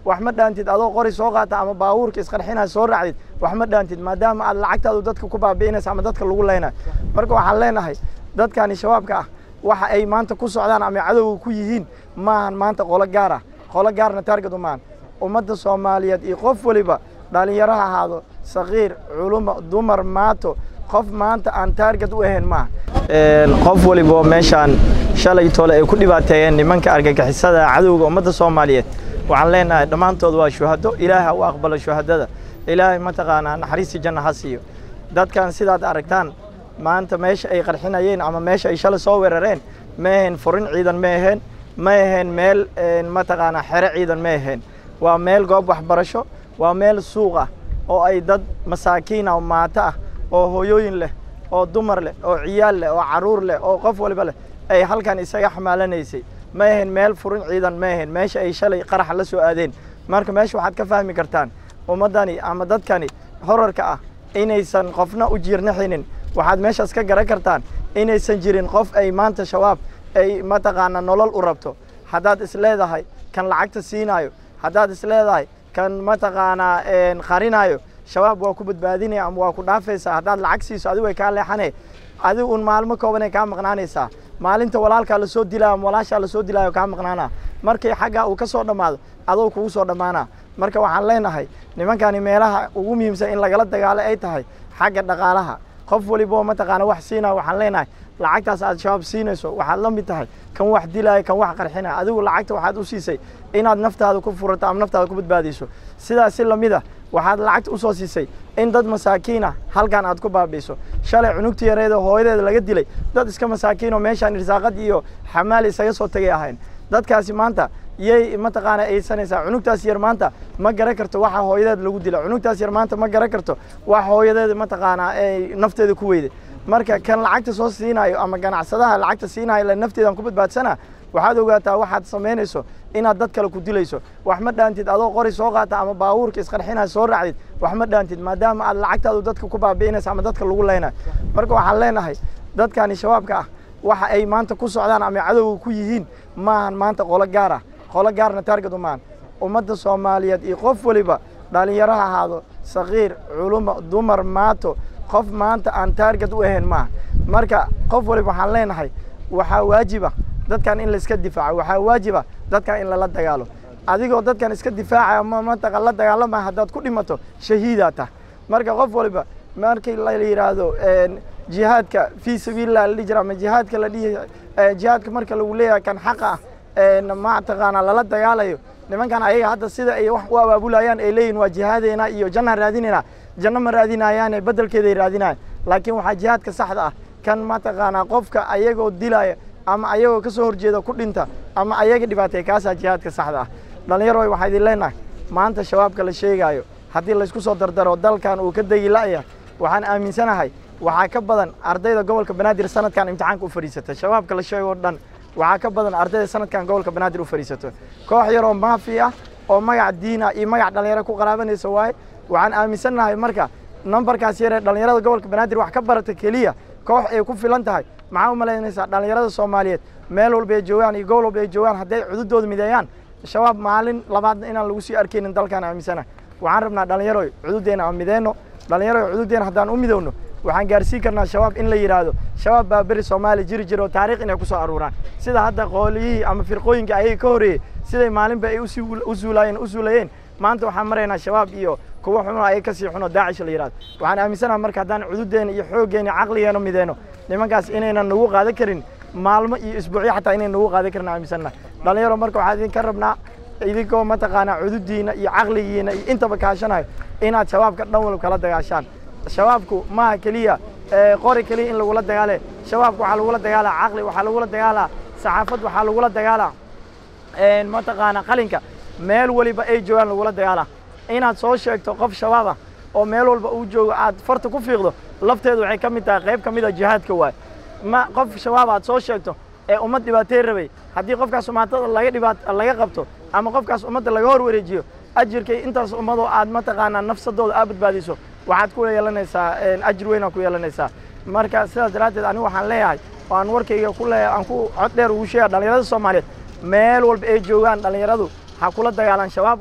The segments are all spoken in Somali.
wax ma dhaantid adoo qori soo qaata ama baabuurka isqarxinaa soo raacdid wax ma dhaantid maadaama aad lacagtaadu dadka ku baabi'inaysa ama dadka lagu leynayo marka waxaan leenahay dadkani shabaabka ah waxa ay maanta ku socdaan ama cadowga ku yihiin maahan maanta qolo gaar ah qolo gaarna taarget umaan ummadda soomaaliyeed iyo qof waliba dhallinyaro ha ahaado sakiir culumo dumar maato qof maanta aan taarget u ahayn maaha qof waliba meeshaan shalay tole ay ku dhibaateeyeen nimanka argagixisada cadowga ummadda soomaaliyeed waxaan leenahay dhammaantood waa shuhado ilaahay ha u aqbalo shuhadada ilaahay mataqaanaa naxariistii janna ha siiyo dadkan sidaad aragtaan maanta meesha ay qarxinayeen ama meesha ay shalay soo weerareen ma ahayn furin ciidan ma ahayn ma ahayn meel mataqaanaa xere ciidan ma ahayn waa meel goob waxbarasho waa meel suuq ah oo ay dad masaakiin ah oo maato ah oo hooyooyin leh oo dumar leh oo ciyaal leh oo carruur leh oo qof waliba leh ay halkan isaga xamaalanaysay ma ahayn meel furin ciidan ma ahayn meesha ay shalay qaraxa la soo aadeen marka meesha waxaad ka fahmi kartaan ummaddani ama dadkani horarka ah inaysan qofna u jiirnaxinin waxaad meeshaas ka garan kartaan inaysan jirin qof ay maanta shabaab ay mataqaanaa nolol u rabto haddaad is leedahay kan lacagta siinaayo haddaad is leedahay kan mataqaanaa qarinaayo shabaab waa ku badbaadinaya ama waa ku dhaafaysaa haddaad lacag siiso adigu way kaa leexane adigu un maalmo koobanay kaa maqnaanaysaa maalinta walaalkaa lasoo dilaayo ama walaashaa lasoo dilaayo kaa maqnaana markii xaggaa uu ka soo dhammaado adoo kugu soo dhammaana marka waxaan leenahay nimankani meelaha ugu muhiimsan in lagala dagaalo ay tahay xagga dhaqaalaha qof waliba mataqaana wax siinaya waxaan leenahay lacagtaas aad shabaab siinayso waxaad la mid tahay kan wax dilaya kan wax qarxinaya adigu lacagta waxaad u siisay inaad naftaada ku furato ama naftaada ku badbaadiso sidaas si lamid a waxaad lacagta usoo siisay in dad masaakiina halkan aad ku baabi'iso shalay cunugta yareeda hooyadeeda laga dilay dad iska masaakiinoo meeshaan irsaaqad iyo xamaali isaga soo tegay ahayn dadkaasi maanta yay mataqaana aysanaysaa cunugtaas yar maanta ma garan karto waxa hooyadeed lagu dila cunugtaas yar maanta ma garan karto wax hooyadeeda mataqaanaa ay nafteeda ku weyday marka kan lacagta soo siinayo ama ganacsadaha lacagta siinayo la nafteedan ku badbaadsana waxaad ogaataa waxaad samaynayso inaad dad kale ku dilayso wax ma dhaantid adoo qori soo qaata ama baabuurka isqarxinaa soo raacdid wax ma dhaantid maadaama aad lacagtaadu dadka ku baabi'inaysa ama dadka lagu leynayo marka waxaan leenahay dadkani shabaabka ah waxa ay maanta ku socdaan ama cadowga ku yihiin maahan maanta qolo gaar ah qolo gaarna taarget umaan ummadda soomaaliyeed iyo qof waliba dhallinyaro ha ahaado sakiir culumo dumar maato qof maanta aan taarget u ahayn maaha marka qof waliba waxaan leenahay waxaa waajiba dadkan in laiska difaaco waxaa waajiba dadkan in lala dagaalo adigoo dadkan iska difaacaya ma mataqa la dagaalama haddaad ku dhimato shahiidaa tah marka qof waliba markii la yidhaahdo jihaadka fii sabiilillah la dhihi jira ama jihaadka la dhihi jihaadka marka lagu leeyahay kan xaqa ah mataqaanaa lala dagaalayo nimankan ayaga hadda sida ay wax u abaabulayaan ay leeyihin waa jihaadeena iyo jannaan raadinayna janno ma raadinayaane beddelkeeday raadinayan laakiin waxaa jihaadka saxda ah kan mataqaanaa qofka ayagoo dilaya ama ayagoo ka soo horjeeda ku dhinta ama ayaga dhibaatay kaasaa jihaadka saxda ah dhallinyaro waxaa idin leenahay maanta shabaabka la sheegaayo haddii laysku soo dardaro dalkan uu ka degi la'ya waxaan aaminsanahay waxaa ka badan ardayda gobolka banaadir sanadkan imtixaanka u fadhiisata shabaabka la sheego dhan waxaa ka badan ardayda sanadkan gobolka banaadir u fadhiisato koox yaroo maafi ah oo magac diina iyo magac dhallinyaro ku qaraabanaysa waaye waxaan aaminsannahay marka nambarkaas yaree dhallinyarada gobolka banaadir wax ka barata keliya koox ay ku filan tahay maxaa u malaynaysaa dhallinyarada soomaaliyeed meel walba ay joogaan iyo gobol walba ay joogaan hadday cududooda mideeyaan shabaab maalin labaadna inaan lagu sii arkaynin dalkaan aaminsana waxaan rabnaa dhallinyaroy cududdeena aan mideyno dhallinyaroy cududdeena haddaan u midowno waxaan gaarsiin karnaa shabaab in la yidhaahdo shabaab baa beri soomaaliya jiri jira oo taariikh inay ku soo aruuraan sida hadda qooliyihii ama firqooyinka ayaga ka horreeyey siday maalinba ay usii u suulaayeen u suulayeen maanta waxaan maraynaa shabaab iyo kuwa xuno ayaga kasii xuno daacish la yidhahdo waxaan aaminsanaha marka haddaan cududdeena iyo xooggeena caqligeena mideyno nimankaas inaynan nagu qaadan karin maalmo iyo isbuucyo xataa inay nagu qaadan karin aaminsannaha dhallinyaro marka waxaan idinka rabnaa idinkoo mataqaanaa cududdiina iyo caqligiina iyo intaba kaashanayo inaad shabaabka dhan walba kala dagaashaan shabaabku maaha keliya qori keliya in lagula dagaale shabaabka waxaa lagula dagaalaa caqli waxaa lagula dagaalaa saxaafad waxaa lagula dagaalaa mataqaanaa qalinka meel waliba ay joogaan lagula dagaalaa inaad soo sheegto qof shabaab ah oo meel walba uu joogo aad farta ku fiiqdo lafteedu waxay ka mid tahay qayb ka mid a jihaadka waay ma qof shabaab aad soo sheegto ee ummad dhibaatay rabay haddii qofkaas umaatada laga dhibaat laga qabto ama qofkaas ummadda laga hor wareejiyo ajirkay intaas ummadoo aad mataqaanaa nafsadooda aad badbaadiso waxaad ku yeelanaysaa ajir weynaa ku yeelanaysaa marka sidaas daraaddeed anigu waxaan leeyahay oo aan warkayga ku leeyahay aan ku cod dheer ugu sheega dhallinyarada soomaaliyeed meel walba ay joogaan dhallinyaradu ha kula dagaalaan shabaabku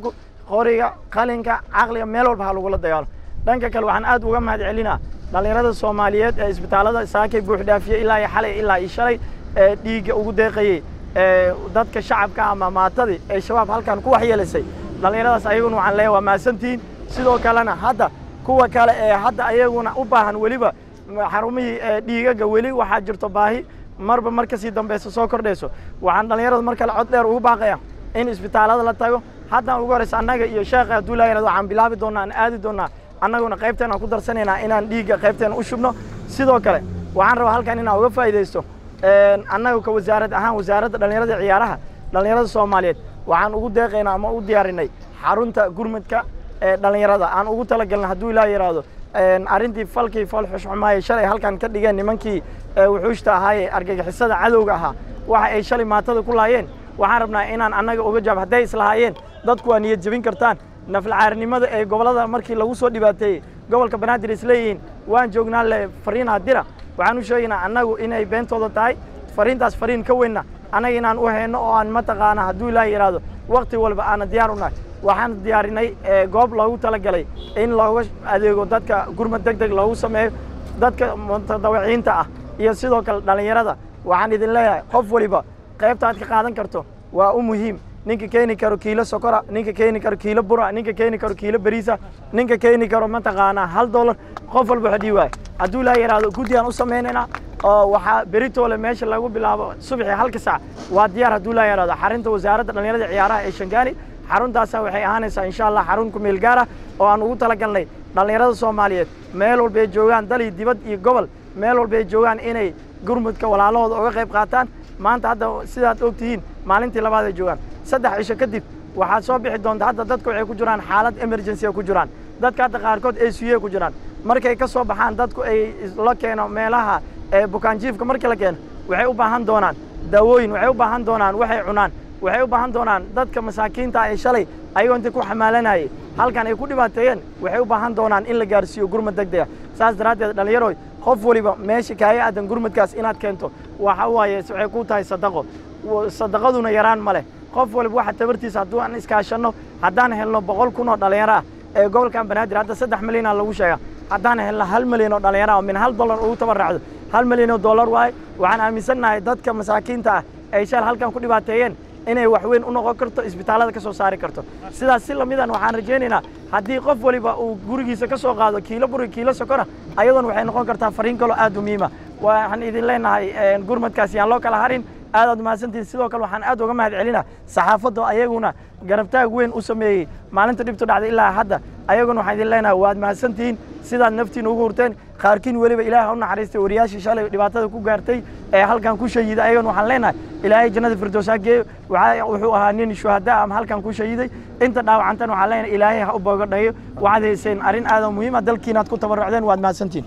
qoriga qalinka caqliga meel walba ha lagula dagaalo dhanka kale waxaan aad uga mahad celinaa dhallinyarada soomaaliyeed ee isbitaallada saakay buux dhaafiye ilaa iyo xalay ilaa iyo shalay ee dhiigga ugu deeqayey ee dadka shacabka ama maatadii ee shabaab halkan ku waxyeelisay dhallinyaradaas ayaguna waxaan leeyahay waa mahadsantihiin sidoo kalena hadda kuwa kale ee hadda ayaguna u baahan weliba xarumihii ee dhiigaga weli waxaa jirto baahi marba mar kasii dambeysa soo kordhayso waxaan dhallinyarada mar kale cod dheer ugu baaqaya in isbitaallada la tago haddaan ugu horeysa annaga iyo sheekha hadduu laayanaad waxaan bilaabi doonnaa aan aadi doonnaa annaguna qaybteen aan ku darsanaynaa inaan dhiigga qaybteena u shubno sidoo kale waxaan rabaa halkan inaan uga faa'iidaysto annaga ka wasaarad ahaan wasaaradda dhallinyarada iyo ciyaaraha dhallinyarada soomaaliyeed waxaan ugu deeqaynaa ama u diyaarinay xarunta gurmudka ee dhallinyarada aan ugu talagalna hadduu ilaa yidhaahdo arrintii falkii fal xushxumaaye shalay halkan ka dhigeen nimankii wuxuushta ahaayee argagixisada cadowga ahaa waxa ay shalay maatada ku laayeen waxaan rabnaa inaan annaga uga jaab hadday islahaayeen dadku waa niyad jebin kartaan naflacaarinimada ee gobollada markii lagu soo dhibaateeyey gobolka banaadir isleeyihiin waan joognaa le fariinaa dira waxaan u sheegaynaa annagu inay beentooda tahay fariintaas fariin ka weynna annaga inaan u hayno oo aan mataqaana hadduu ilaaha yidhaahdo wakti walba aana diyaar u nahay waxaan diyaarinay goob loogu talagalay in looga adeego dadka gurmad deg deg loogu sameeyo dadka mutadawiciinta ah iyo sidoo kale dhallinyarada waxaan idin leeyahay qof waliba qaybta aad ka qaadan karto waa u muhiim ninka keeni karo kiilo sokora ninka keeni karo kiilo bura ninka keeni karo kiilo beriisa ninka keeni karo mataqaanaa hal dollar qof walba waxdhii waay hadduu ilaa yidhaahdo guddi aan u samaynaynaa oo waxaa beritoole meesha lagu bilaabo subaxii halka sac waa diyaar hadduu ilaa yidhahdo xarinta wasaaradda dhallinyarada ciyaaraha ee shangaani xaruntaasa waxay ahaanaysaa insha allah xarun ku meel gaar ah oo aan ugu talagalnay dhallinyarada soomaaliyeed meel walba ay joogaan dal iyo dibad iyo gobol meel walba ay joogaan inay gurmudka walaalahooda uga qayb qaataan maanta hadda sidaad og tihiin maalintii labaad ay joogaan saddex cisho kadib waxaad soo bixi doonta hadda dadka waxay ku jiraan xaalad emergency ku jiraan dadka hadda qaarkood ay suye ku jiraan markay ka soo baxaan dadku ay la keeno meelaha ee bukaanjiifka markii la keeno waxay u baahan doonaan daawooyin waxay u baahan doonaan waxay cunaan waxay u baahan doonaan dadka masaakiinta ee shalay ayagoo inta ku xamaalanayay halkan ay ku dhibaateeyeen waxay u baahan doonaan in la gaarsiiyo gurmad degdega saas daraaddeed dhallinyaroy qof waliba meesha kaaga aadan gurmadkaas inaad keento waxa waaye waxay ku tahay sadaqo sadaqaduna yaraan ma leh qof waliba waxa tabartiisa hadduu aan iskaashanno haddaan helno boqol kun oo dhallinyaro ah ee gobolkan banaadir hadda saddex milyanaa lagu sheega haddaan helno hal milyan oo dhallinyaro ah oo min hal dollar ugu tabarraacdo hal milyan oo dollar waaye waxaan aaminsannahay dadka masaakiinta ah ay shal halkan ku dhibaateeyeen inay wax weyn u noqon karto isbitaallada ka soo saari karto sidaas si lamidan waxaan rajaynaynaa haddii qof waliba uu gurigiisa ka soo qaado kiilo buri kiilo sokora ayadoona waxay noqon kartaa fariin kaloo aad u muhiima waxaan idin leenahay gurmadkaas yaan loo kala harin aad aad mahadsantihin sidoo kale waxaan aad uga mahad celinaa saxaafadda ayaguna garabtaag weyn u sameeyey maalinta dhibtu dhacday ilaa hadda ayaguna waxaan idin leenahay waad mahadsantihiin sidaad naftiina ugu hurteen qaarkiin weliba ilaaha u naxariistay wariyaashii shalay dhibaatada ku gaartay ee halkan ku shahiiday ayagana waxaan leenahay ilaahay jannada firdows ha geeyo wuxuu ahaa nin shuhada ama halkan ku shahiiday inta dhaawacantan waxaan leenahay ilaahay ha u boogadhayo waxaad hayseen arrin aadan muhiima dalkiinaad ku tabarrucdeen waad mahadsantihin